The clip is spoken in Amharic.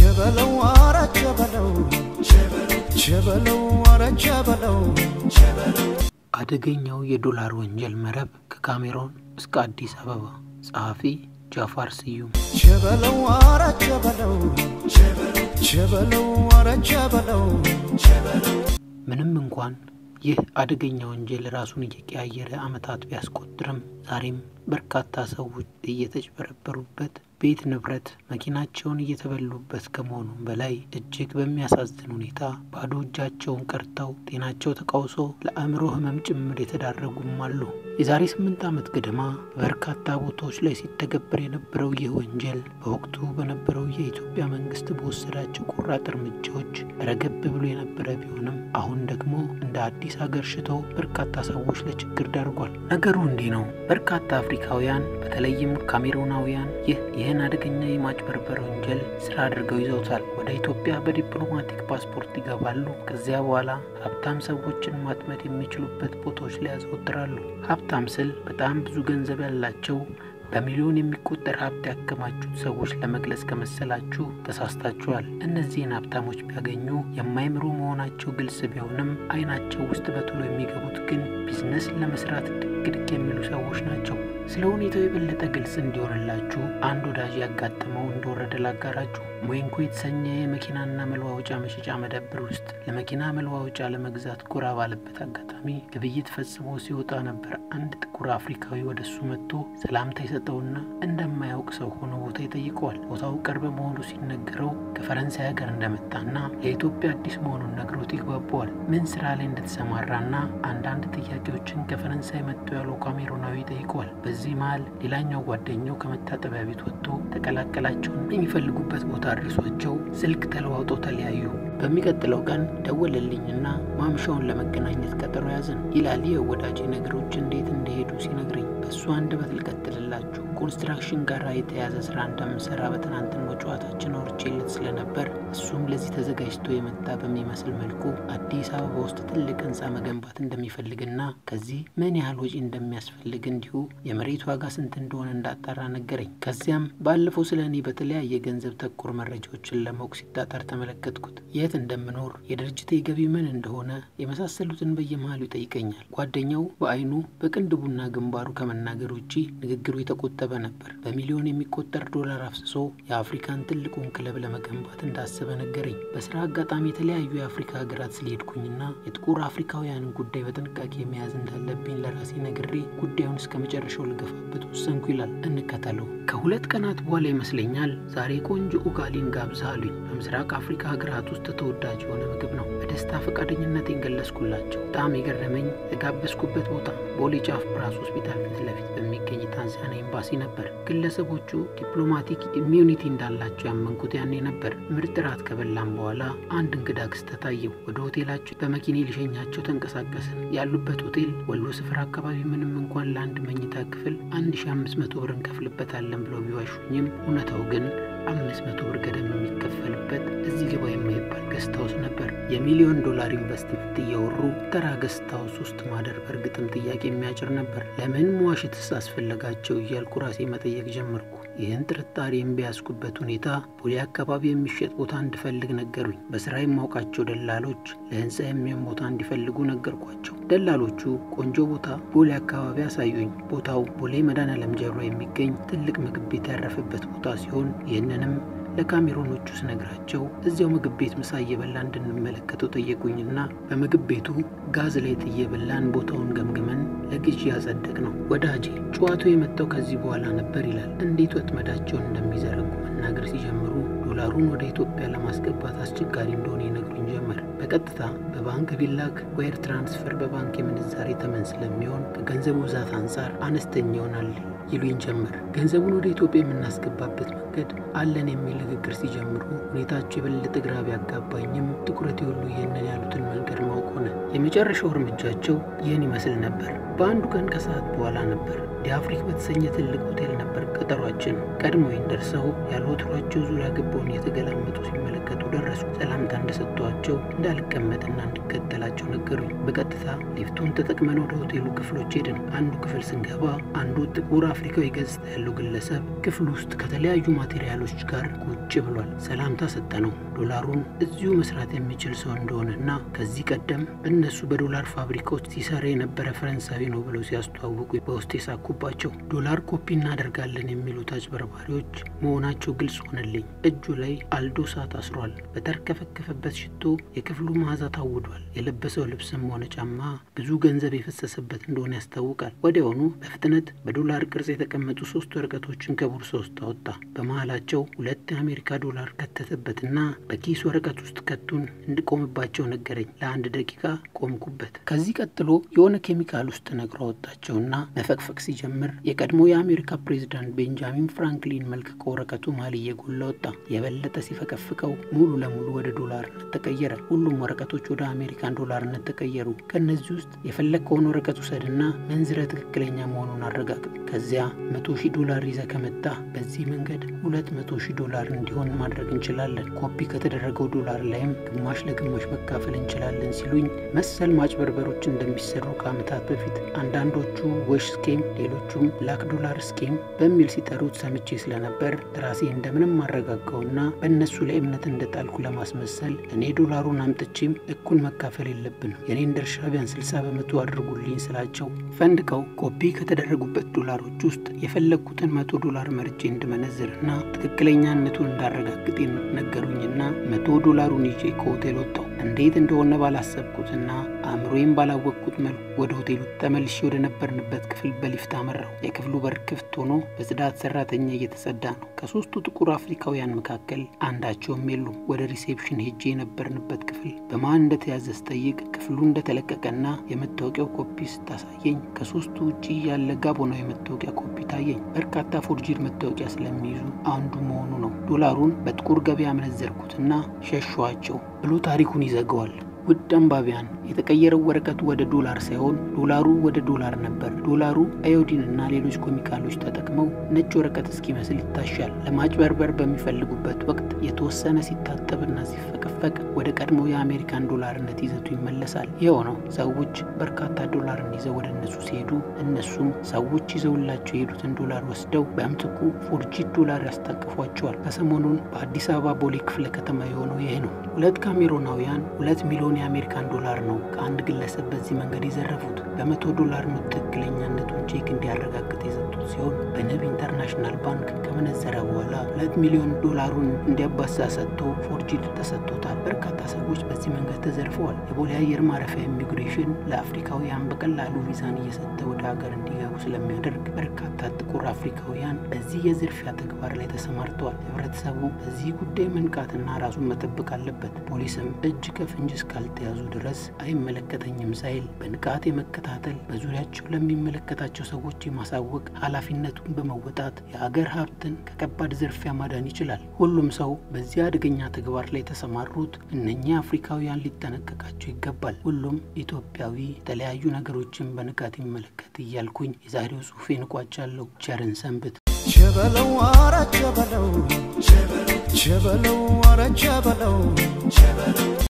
ቸበለው አረ ቸበለው ቸበለው አረ ቸበለው አደገኛው የዶላር ወንጀል መረብ ከካሜሮን እስከ አዲስ አበባ። ጸሐፊ ጃፋር ስዩም። ቸበለው አረ ቸበለው ቸበለው አረ ቸበለው ምንም እንኳን ይህ አደገኛ ወንጀል ራሱን እየቀያየረ ዓመታት ቢያስቆጥርም ዛሬም በርካታ ሰዎች እየተጭበረበሩበት ቤት ንብረት መኪናቸውን እየተበሉበት ከመሆኑም በላይ እጅግ በሚያሳዝን ሁኔታ ባዶ እጃቸውን ቀርተው ጤናቸው ተቃውሶ ለአእምሮ ሕመም ጭምር የተዳረጉም አሉ። የዛሬ ስምንት ዓመት ገደማ በበርካታ ቦታዎች ላይ ሲተገበር የነበረው ይህ ወንጀል በወቅቱ በነበረው የኢትዮጵያ መንግስት በወሰዳቸው ቆራጥ እርምጃዎች ረገብ ብሎ የነበረ ቢሆንም አሁን ደግሞ እንደ አዲስ ሀገር ሽቶ በርካታ ሰዎች ለችግር ዳርጓል። ነገሩ እንዲህ ነው። በርካታ አፍሪካውያን በተለይም ካሜሩናውያን ይህ ይህን አደገኛ የማጭበርበር ወንጀል ስራ አድርገው ይዘውታል። ወደ ኢትዮጵያ በዲፕሎማቲክ ፓስፖርት ይገባሉ። ከዚያ በኋላ ሀብታም ሰዎችን ማጥመድ የሚችሉበት ቦታዎች ላይ ያዘወትራሉ። ሀብታም ስል በጣም ብዙ ገንዘብ ያላቸው በሚሊዮን የሚቆጠር ሀብት ያከማቹት ሰዎች ለመግለጽ ከመሰላችሁ ተሳስታችኋል። እነዚህን ሀብታሞች ቢያገኙ የማይምሩ መሆናቸው ግልጽ ቢሆንም አይናቸው ውስጥ በቶሎ የሚገቡት ግን ቢዝነስ ለመስራት ድቅድቅ የሚሉ ሰዎች ናቸው። ስለ ሁኔታው የበለጠ ግልጽ እንዲሆንላችሁ አንድ ወዳጅ ያጋጠመው እንደወረደ ላጋራችሁ። ሞይንኮ የተሰኘ የመኪናና መለዋወጫ መሸጫ መደብር ውስጥ ለመኪና መለዋወጫ ለመግዛት ጎራ ባለበት አጋጣሚ ግብይት ፈጽሞ ሲወጣ ነበር አንድ ጥቁር አፍሪካዊ ወደ እሱ መጥቶ ሰላምታ የሰጠውና እንደማያውቅ ሰው ሆኖ ቦታ ይጠይቀዋል። ቦታው ቅርብ መሆኑ ሲነገረው ከፈረንሳይ ሀገር እንደመጣና ለኢትዮጵያ አዲስ መሆኑን ነግሮት ይግባባዋል። ምን ስራ ላይ እንደተሰማራና አንዳንድ ጥያቄዎችን ከፈረንሳይ መጥቶ ያለው ካሜሩናዊ ይጠይቀዋል። በዚህ መሀል ሌላኛው ጓደኛው ከመታጠቢያ ቤት ወጥቶ ተቀላቀላቸውን የሚፈልጉበት ቦታ አድርሷቸው ስልክ ተለዋውጠው ተለያዩ። በሚቀጥለው ቀን ደወለልኝና ማምሻውን ለመገናኘት ቀጠሮ ያዘን ይላል። ይህ ወዳጅ ነገሮች እንዴት እንደሄዱ ሲነግረኝ በእሱ አንደበት ልቀጥልላችሁ። ኮንስትራክሽን ጋር የተያዘ ስራ እንደምሰራ በትናንትናው ጨዋታችን አውርቼለት ስለነበር እሱም ለዚህ ተዘጋጅቶ የመጣ በሚመስል መልኩ አዲስ አበባ ውስጥ ትልቅ ህንፃ መገንባት እንደሚፈልግና ከዚህ ምን ያህል ወጪ እንደሚያስፈልግ እንዲሁ የመሬት ዋጋ ስንት እንደሆነ እንዳጣራ ነገረኝ። ከዚያም ባለፈው ስለ እኔ በተለያየ ገንዘብ ተኮር መረጃዎችን ለማወቅ ሲጣጣር ተመለከትኩት። የት እንደምኖር፣ የድርጅቴ ገቢ ምን እንደሆነ የመሳሰሉትን በየመሃሉ ይጠይቀኛል። ጓደኛው በአይኑ በቅንድቡና ግንባሩ ከመናገር ውጪ ንግግሩ የተቆጠበ ነበር። በሚሊዮን የሚቆጠር ዶላር አፍስሶ የአፍሪካን ትልቁን ክለብ ለመገንባት እንዳሰበ ነገረኝ። በስራ አጋጣሚ የተለያዩ የአፍሪካ ሀገራት ስለሄድኩኝና የጥቁር አፍሪካውያንን ጉዳይ በጥንቃቄ መያዝ እንዳለብኝ ለራሴ ነግሬ ጉዳዩን እስከ መጨረሻው ልገፋበት ወሰንኩ ይላል። እንከተለው። ከሁለት ቀናት በኋላ ይመስለኛል ዛሬ ቆንጆ ኡጋሊን ጋብዛ አሉኝ። በምስራቅ አፍሪካ ሀገራት ውስጥ ተወዳጅ የሆነ ምግብ ነው። በደስታ ፈቃደኝነቴን ገለጽኩላቸው። በጣም የገረመኝ የጋበዝኩበት ቦታ ቦሌ ጫፍ ብራስ ሆስፒታል ፊት ለፊት በሚገኝ ታንዛኒያ ኤምባሲ ነበር። ግለሰቦቹ ዲፕሎማቲክ ኢሚዩኒቲ እንዳላቸው ያመንኩት ያኔ ነበር። ምርጥ ራት ከበላም በኋላ አንድ እንግዳ ክስተት አየሁ። ወደ ሆቴላቸው በመኪኔ ሊሸኛቸው ተንቀሳቀስን። ያሉበት ሆቴል ወሎ ስፍራ አካባቢ ምንም እንኳን ለአንድ መኝታ ክፍል 1500 ብር እንከፍልበታለን ብለው ቢዋሹኝም እውነታው ግን አምስት መቶ ብር ገደም የሚከፈልበት እዚህ ግባ የማይባል ገስታውስ ነበር። የሚሊዮን ዶላር ኢንቨስትመንት እያወሩ ተራ ገስታውስ ውስጥ ማደር በእርግጥም ጥያቄ የሚያጭር ነበር። ለምን መዋሸትስ አስፈለጋቸው እያልኩ ራሴ መጠየቅ ጀመርኩ። ይህን ጥርጣሬ የሚያስኩበት ሁኔታ ቦሌ አካባቢ የሚሸጥ ቦታ እንድፈልግ ነገሩኝ። በስራ የማውቃቸው ደላሎች ለህንፃ የሚሆን ቦታ እንዲፈልጉ ነገርኳቸው። ደላሎቹ ቆንጆ ቦታ ቦሌ አካባቢ አሳዩኝ። ቦታው ቦሌ መድኃኔዓለም ጀርባ የሚገኝ ትልቅ ምግብ ቤት ያረፈበት ቦታ ሲሆን ይህንንም ለካሜሮኖቹ ስነግራቸው እዚያው ምግብ ቤት ምሳ እየበላ እንድንመለከተው ጠየቁኝና በምግብ ቤቱ ጋዝ ላይ እየበላን ቦታውን ገምግመን ለግዢ ያጸደቅ ነው። ወዳጄ ጨዋታው የመጣው ከዚህ በኋላ ነበር ይላል። እንዴት ወጥመዳቸውን እንደሚዘረጉ መናገር ሲጀምሩ ዶላሩን ወደ ኢትዮጵያ ለማስገባት አስቸጋሪ እንደሆነ ይነግሩኝ ጀመር። በቀጥታ በባንክ ቢላክ ዋይር ትራንስፈር በባንክ የምንዛሬ ተመን ስለሚሆን ከገንዘቡ ብዛት አንጻር አነስተኛ ይሆናል ይሉኝ ጀመር። ገንዘቡን ወደ ኢትዮጵያ የምናስገባበት መንገድ አለን የሚል ንግግር ሲጀምሩ ሁኔታቸው የበለጠ ግራ ቢያጋባኝም ትኩረት ሁሉ ይህንን ያሉትን መንገድ ማወቅ ሆነ። የመጨረሻው እርምጃቸው ይህን ይመስል ነበር። በአንዱ ቀን ከሰዓት በኋላ ነበር ዲአፍሪክ በተሰኘ ትልቅ ሆቴል ነበር ቀጠሯችን። ቀድሞኝ ደርሰው ያለ ወትሯቸው ዙሪያ ገባውን እየተገላመጡ ሲመለከቱ ደረሱ። ሰላምታ እንደሰጧቸው እንዳልቀመጥና እንድከተላቸው ነገሩኝ። በቀጥታ ሊፍቱን ተጠቅመን ወደ ሆቴሉ ክፍሎች ሄድን። አንዱ ክፍል ስንገባ አንዱ ጥቁር አፍሪካዊ ገጽታ ያለው ግለሰብ ክፍል ውስጥ ከተለያዩ ማቴሪያሎች ጋር ቁጭ ብሏል። ሰላምታ ሰጠነው። ዶላሩን እዚሁ መስራት የሚችል ሰው እንደሆነና ከዚህ ቀደም እነሱ በዶላር ፋብሪካዎች ሲሰራ የነበረ ፈረንሳዊ ነው ብለው ሲያስተዋውቁ በውስጥ የሳኩባቸው ዶላር ኮፒ እናደርጋለን የሚሉት አጭበርባሪዎች መሆናቸው ግልጽ ሆነልኝ። እጁ ላይ አልዶሳ ታስሯል። በተርከፈከፈበት ሽቶ የክፍሉ መዓዛ ታውዷል። የለበሰው ልብስም ሆነ ጫማ ብዙ ገንዘብ የፈሰሰበት እንደሆነ ያስታውቃል። ወዲያውኑ በፍጥነት በዶላር ቅርጽ የተቀመጡ ሶስት ወረቀቶችን ከቦርሳ ውስጥ አወጣ። በመሀላቸው ሁለት የአሜሪካ ዶላር ከተተበትና በኪስ ወረቀት ውስጥ ከቱን እንድቆምባቸው ነገረኝ። ለአንድ ደቂቃ ቆምኩበት። ከዚህ ቀጥሎ የሆነ ኬሚካል ውስጥ ነግሮ አወጣቸውና መፈቅፈቅ ሲጀምር የቀድሞ የአሜሪካ ፕሬዚዳንት ቤንጃሚን ፍራንክሊን መልክ ከወረቀቱ መሀል እየጎላ ወጣ። የበለጠ ሲፈቀፍቀው ሙሉ ለሙሉ ወደ ዶላርነት ተቀየረ። ሁሉም ወረቀቶች ወደ አሜሪካን ዶላርነት ተቀየሩ። ከእነዚህ ውስጥ የፈለግከውን ወረቀት ውሰድና መንዝረ ትክክለኛ መሆኑን አረጋግጥ። ከዚያ መቶ ሺህ ዶላር ይዘ ከመጣ በዚህ መንገድ ሁለት መቶ ሺህ ዶላር እንዲሆን ማድረግ እንችላለን። ኮፒ ከተደረገው ዶላር ላይም ግማሽ ለግማሽ መካፈል እንችላለን ሲሉኝ መሰል ማጭበርበሮች እንደሚሰሩ ከዓመታት በፊት አንዳንዶቹ ወሽ ስኬም፣ ሌሎቹም ላክ ዶላር ስኬም በሚል ሲጠሩት ሰምቼ ስለነበር ራሴ እንደምንም አረጋጋውና በእነሱ ላይ እምነት እንደጣልኩ ለማስመሰል እኔ ዶላሩን አምጥቼም እኩል መካፈል የለብንም የኔን ድርሻ ቢያንስ ስልሳ በመቶ አድርጉልኝ ስላቸው ፈንድቀው ኮፒ ከተደረጉበት ዶላሮች ውስጥ የፈለግኩትን መቶ ዶላር መርጬ እንድመነዝርና ትክክለኛነቱን እንዳረጋግጥ ነገሩኝና መቶ ዶላሩን ይዤ ከሆቴል ወጣው። እንዴት እንደሆነ ባላሰብኩትና አእምሮዬም ባላወቅኩት መልኩ ወደ ሆቴሉ ተመልሼ ወደ ነበርንበት ክፍል በሊፍት አመራው። የክፍሉ በር ክፍት ሆኖ በጽዳት ሰራተኛ እየተጸዳ ነው። ከሶስቱ ጥቁር አፍሪካውያን መካከል አንዳቸውም የሉም። ወደ ሪሴፕሽን ሄጄ የነበርንበት ክፍል በማን እንደተያዘ ስጠይቅ ክፍሉ እንደተለቀቀና የመታወቂያው ኮፒ ስታሳየኝ ከሶስቱ ውጪ ያለ ጋቦናዊ መታወቂያ ኮፒ ታየኝ። በርካታ ፎርጂድ መታወቂያ ስለሚይዙ አንዱ መሆኑ ነው። ዶላሩን በጥቁር ገበያ መነዘርኩትና ሸሸኋቸው ብሎ ታሪኩን ይዘገዋል። ውድ አንባቢያን የተቀየረው ወረቀቱ ወደ ዶላር ሳይሆን ዶላሩ ወደ ዶላር ነበር። ዶላሩ አዮዲን እና ሌሎች ኬሚካሎች ተጠቅመው ነጭ ወረቀት እስኪመስል ይታሻል። ለማጭበርበር በሚፈልጉበት ወቅት የተወሰነ ሲታጠብና ሲፈቀፈቅ ወደ ቀድሞ የአሜሪካን ዶላርነት ይዘቱ ይመለሳል። ይኸው ነው ሰዎች በርካታ ዶላርን ይዘው ወደ እነሱ ሲሄዱ እነሱም ሰዎች ይዘውላቸው የሄዱትን ዶላር ወስደው በምትኩ ፎርጂድ ዶላር ያስታቅፏቸዋል። ከሰሞኑን በአዲስ አበባ ቦሌ ክፍለ ከተማ የሆነው ይህ ነው። ሁለት ካሜሮናውያን ሁለት ሚሊዮን የአሜሪካን ዶላር ነው ከአንድ ግለሰብ በዚህ መንገድ የዘረፉት። በመቶ ዶላር ኖት ትክክለኛነቱን ቼክ እንዲያረጋግጥ የሰጡት ሲሆን በንብ ኢንተርናሽናል ባንክ ከመነዘረ በኋላ ሁለት ሚሊዮን ዶላሩን እንዲያባሳ ሰጥቶ ፎርጂድ ተሰጥቶታል። በርካታ ሰዎች በዚህ መንገድ ተዘርፈዋል። የቦሌ አየር ማረፊያ ኢሚግሬሽን ለአፍሪካውያን በቀላሉ ቪዛን እየሰጠ ወደ ሀገር እንዲገቡ ስለሚያደርግ በርካታ ጥቁር አፍሪካውያን በዚህ የዝርፊያ ተግባር ላይ ተሰማርተዋል። ህብረተሰቡ በዚህ ጉዳይ መንቃትና ራሱን መጠበቅ አለበት። ፖሊስም እጅ ከፍንጅ እስካልተያዙ ድረስ አይመለከተኝም ሳይል በንቃት የመከታተል በዙሪያቸው ለሚመለከታቸው ሰዎች የማሳወቅ ኃላፊነቱን በመወጣት የሀገር ሀብትን ከከባድ ዝርፊያ ማዳን ይችላል። ሁሉም ሰው በዚህ አደገኛ ተግባር ላይ የተሰማሩት እነኚህ አፍሪካውያን ሊጠነቀቃቸው ይገባል። ሁሉም ኢትዮጵያዊ የተለያዩ ነገሮችን በንቃት ይመለከት እያልኩኝ የዛሬው ጽሑፌን እቋጫለሁ። ቸርን ሰንብት። ቸበለው አረ ቸበለው ቸበለው አረ ቸበለው